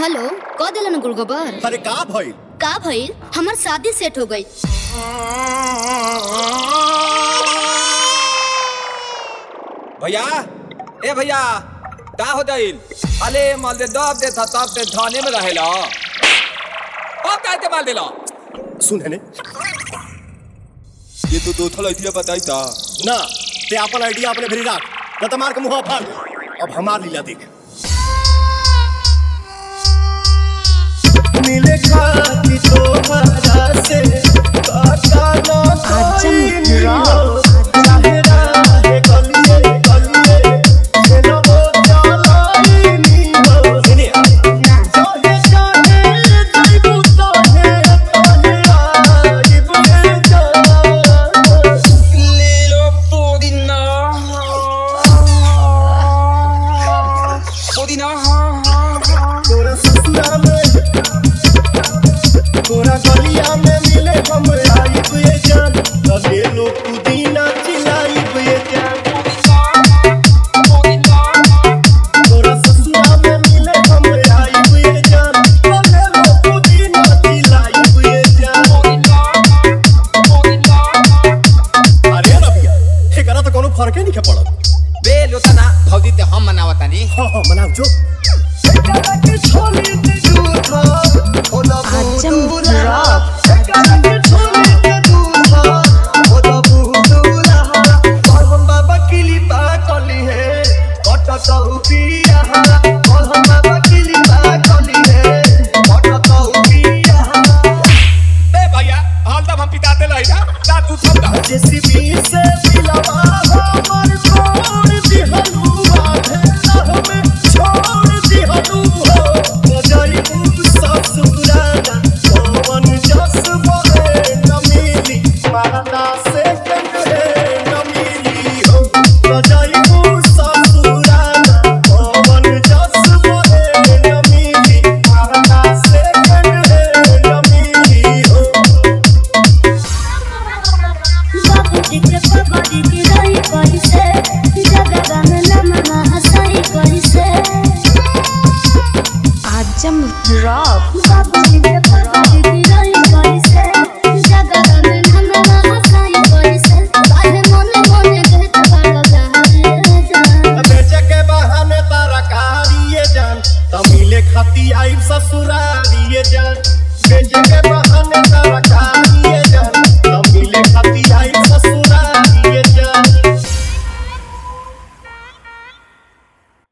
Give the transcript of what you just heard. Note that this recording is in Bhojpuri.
हेलो क दिलन गुड़गोबर अरे का भइल का भइल हमर शादी सेट हो गई भैया ए भैया का हो जाइल अले माल दे दब दे था तब ते थाने में रहेला अब का ते माल देला सुन ने ये तो दो थल आइडिया बताई था ना ते अपन आइडिया अपने भरी राख न त मार के मुंह फाड़ दे। अब हमार लीला देख मिले खाती तो हरा से काटा ना आजम रॉक। चाहे राहे गलिए गलिए से न वो चालाई नी हो इने चाहे चाहे जाइबू ताहे ताहे आइबू जा Lilo Podina Podina तोरा ससुरा में तोरा गलिया में मिले हम आइब ये जान रहे लो पुदीना चिलाइब ये जान तोरा ससुरा में मिले हम आइब ये जान रहे लो पुदीना चिलाइब ये जान अरे रबिया एकरा तो कोनो फर्के नहीं पड़त बे लोतना भौजी ते हम मनावतानी हां हां मनाओ जो आजम रॉक। बे भैया हाल तब हम पिताते लई ना दा तू थम दा जेसीबी से दिलवा हमर छोड़ दिहलू आधे में छोड़ दिहलू हो गजई तू ससुराना कौन जस बहे न मिली मारना से कंगे न मिली हो गजई तू ससुराना कौन जस बहे न मिली मारना से कंगे न मिली हो बाबूजी के पगड़ी गिराई कैसे जगह में नमना हंसाई कैसे आजम रॉक बाबूजी